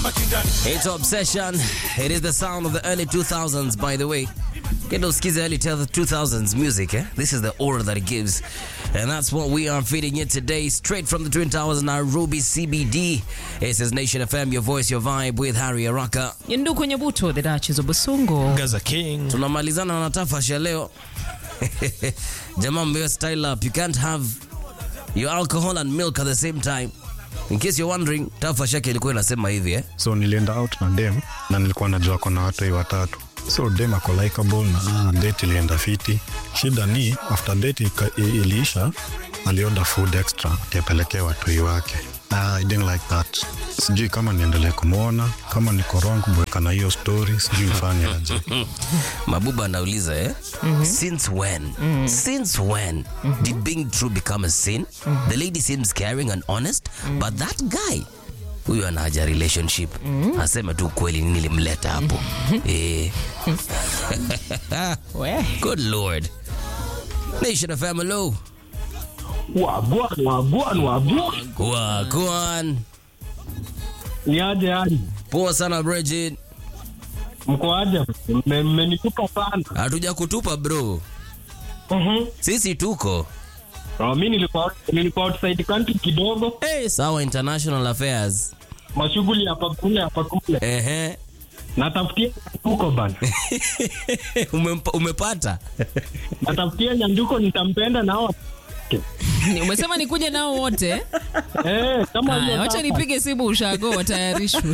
It's Obsession. It is the sound of the early 2000s, by the way. Get those kids early 2000s music, eh? This is the aura that it gives. And that's what we are feeding you today, straight from the Twin Towers, Nairobi CBD. This is Nation FM, your voice, your vibe with Harry Araka. Yendu kwenye buto the Duchess of Busungu. Gaza King. Tunamalizana na tafasha leo. Jamaa mbeo style up. You can't have your alcohol and milk at the same time. In case you're wondering, tafasha yake ilikuwa inasema hivi eh? so nilienda out na dem na nilikuwa najua kona watoi watatu so dem ako likable na date ilienda fiti shida ni after date ika- i- iliisha alioda food extra tiapelekea watoi wake na i didn't like that sijui kama niendelee kumwona kama niko wrong kubweka na hiyo story sijui ifanye aje Mabuba anauliza eh? Since when? Since when did being true become a sin? The lady seems caring and honest, but that guy huyo ana haja relationship. Aseme tu kweli nini limleta hapo. eh. We. Good lord. Nation of hello. Wagwan, wagwan, wagwan. Wagwan. Ni aje hadi? Poa sana Bridget. Mko aje? Mme- Mmenitupa sana. Hatuja kutupa bro. Mhm. Sisi tuko. Oh, mi nilikuwa nilikuwa outside country kidogo, Hey, sawa international affairs. mashughuli hapa kule hapa kule. Ehe. Natafutia nyanduko bana. Umempa- Umepata? Natafutia nyanduko nitampenda nao. Ni- Umesema nikuje nao wote. Eh, kama Haya, hiyo wacha hapa. nipige simu ushago watayarishwe.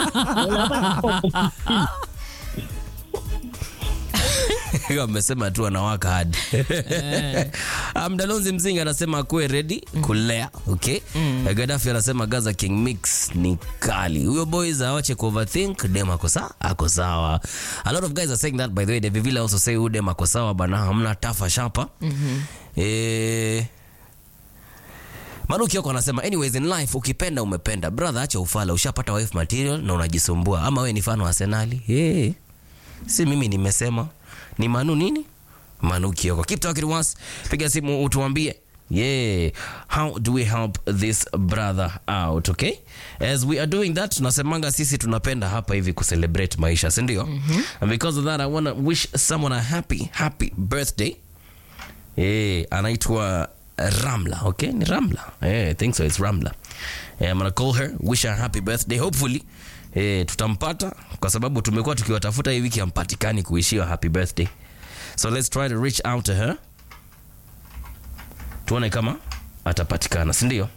amesema tu anawaka hadi mdalonzi mzinga anasema akuwe ready kulea okay gadafi anasema gaza king mix ni kali huyo boys awache kuoverthink dem ako sawa ako sawa a lot of guys are saying that by the way David Villa also say huyu dem ako sawa bana hamna tafa shapa eh Manuki yako anasema anyways in life ukipenda umependa brother acha ufala ushapata wife material na unajisumbua ama we ni fan wa Arsenali hey. si mimi nimesema ni Manu nini Manu Kioko keep talking to us piga simu utuambie yeah how do we help this brother out okay as we are doing that tunasemanga sisi tunapenda hapa hivi kucelebrate maisha si ndio and because of that i want to wish someone a happy happy birthday Eh, anaitwa Ramla, okay? Ni Ramla. Eh, I think so it's Ramla. Eh, I'm gonna call her, wish her happy birthday. Hopefully eh, tutampata kwa sababu tumekuwa tukiwatafuta hii wiki hampatikani kuishiwa happy birthday. So let's try to reach out to her. Tuone kama atapatikana, si ndio?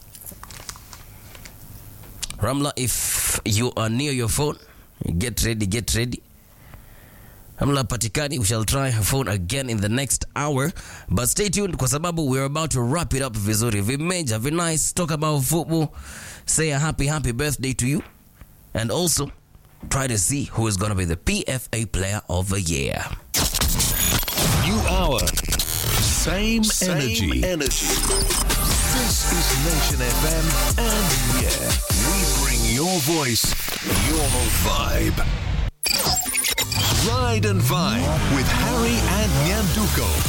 Ramla, if you are near your phone, get ready, get ready. Hamla patikani we shall try her phone again in the next hour but stay tuned kwa sababu we're about to wrap it up vizuri vimeja vi nice talk about football say a happy happy birthday to you and also try to see who is going to be the PFA player of the year New hour. Same, Same energy. energy. This is Nation FM, and yeah, we bring your voice, your vibe. Ride and Vibe with Harry and Nyanduko.